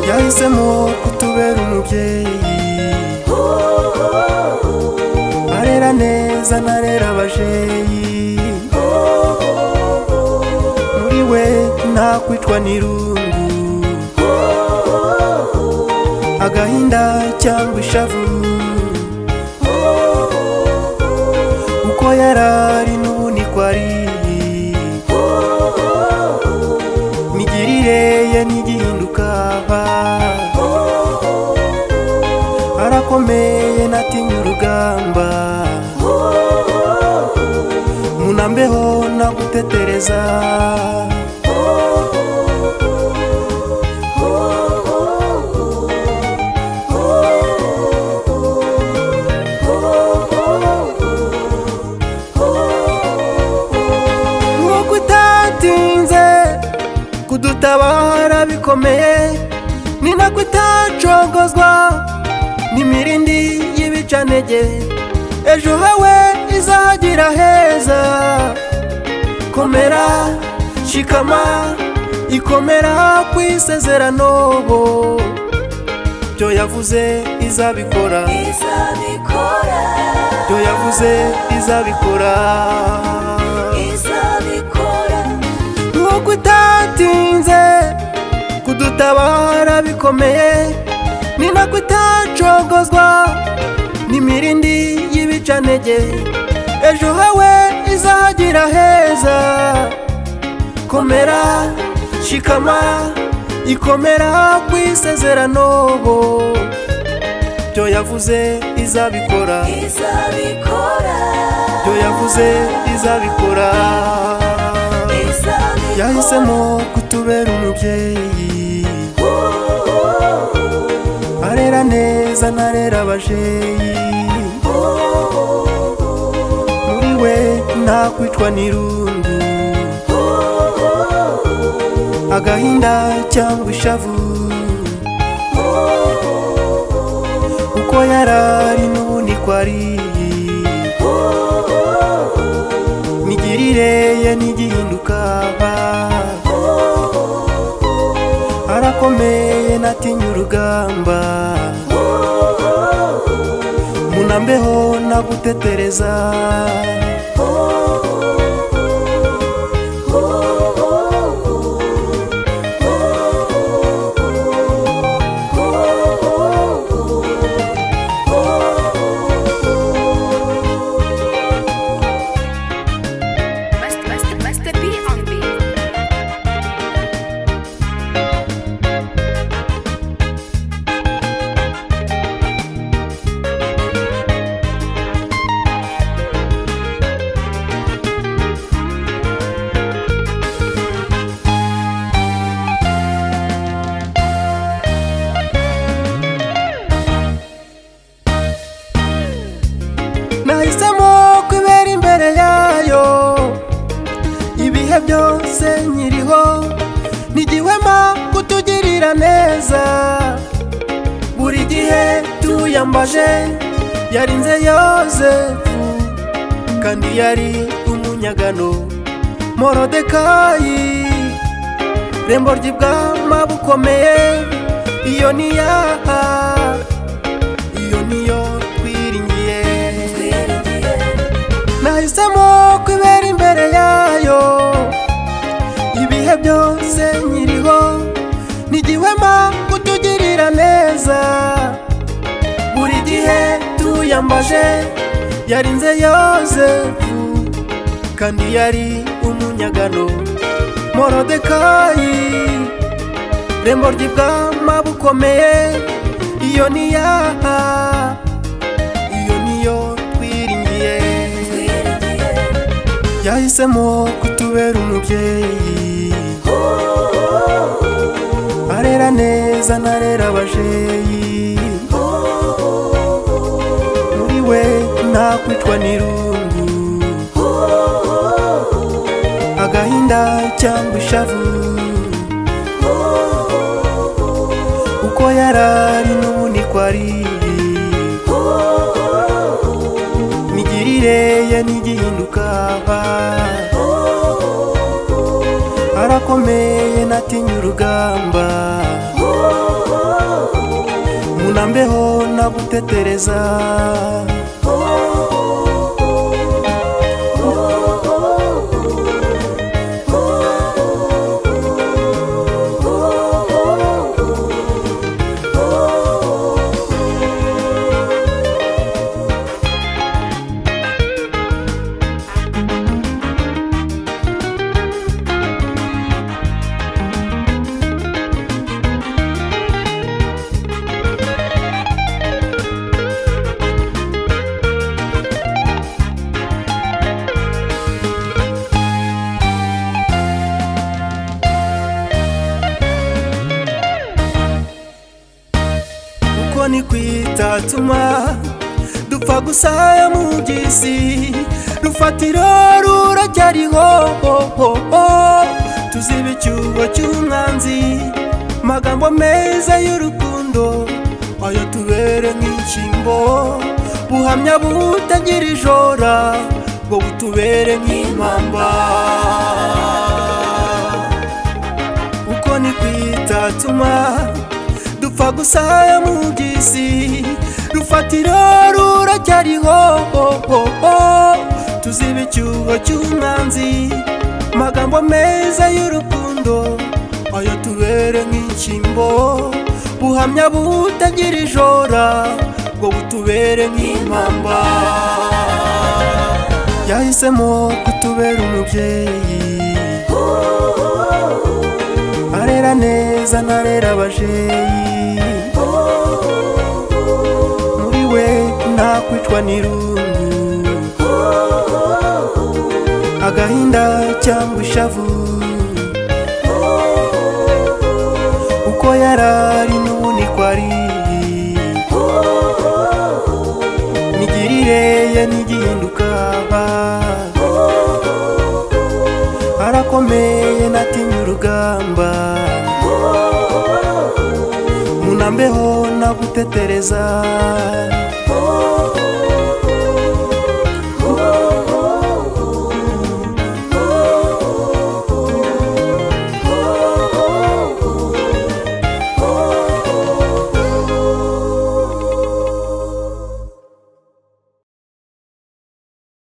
yahisemo kutubera umubyeyi arera neza narera abajeyi muri we nta kwicwa n'irungu agahinda cyangwa ishavu uko yarari n'ubunikwa ari imigirire ye ntigihinduka arakomeye natinya urugamba munambeho nagutetereza nk'uko utatinze kudutabara bikomeye ni nako itacogozwa n'imirindi y'ibicanege ejo hawe izahagira heza komera shikama ikomera ku isezerano bo byo yavuze izabikora izabikora byo yavuze izabikora izabikora nk'uko itatinze kudutabara bikomeye ni nako itacogozwa n'imirindi y'ibicanege ejo hawe izahagira heza komera shikama ikomera ku isezerano bo byo yavuze izabikora izabikora byo yavuze izabikora izabikora yahisemo kutubera umubyeyi arera neza narera abajeyi muri we nta kwicwa n'irungu agahinda cyangwa ishavu uko yarari n'ubunikwa ari imigirire ye ntigihinduka arakomeye natinya urugamba munambeho nagutetereza Master, master, master B on beat. nahisemo kubera imbere yayo ibihe byose nkiriho ni igihwema kutugirira neza buri gihe tuyambaje yarinze yozefu kandi yari umunyagano morodekayi rembo ry'ibwama bukomeye iyo ni yaha iyo niyo twiringiye nahisemo kwibera imbere yayo ibihe byose nkiriho ni igihwema kutugirira neza buri gihe tuyambaje yarinze yozefu kandi yari umunyagano morodekayi rembo ry'ibwama bukomeye iyo ni yaha iyo niyo twiringiye yahisemo kutubera umubyeyi arera neza narera abajeyi muri we ntakwicwa n'irungu agahinda cyangwa ishavu uko yarari n'ubundi ko ari imigirire ye ntigihinduka arakomeye natinya urugamba munambeho nagutetereza uko ni kwitatuma dupfa gusaya mu by'isi rufatiro ruracyariho oh, oh, oh. tuziba icyuho cy'umwanzi magambo meza y'urukundo ayo tubere nk'inshingo buhamya butagira ijora ngo butubere nk'impamba uko ni kwitatuma dupfa gusaya mu by'isi rufatiro ruracyariho oh, oh, oh. tuziba icyuho cy'umwanzi magambo meza y'urukundo ayo tubere nk'inshyimbo buhamya butagira ijora ngo butubere nk'impamba yahisemo kutubera umubyeyi arera neza narera abajeyi muri we ntakwicwa n'irungu agahinda cyangwa ishavu uko yarari n'ubundi ko ari imigirire ye ntigihinduka arakomeye natinya urugamba munambeho nagutetereza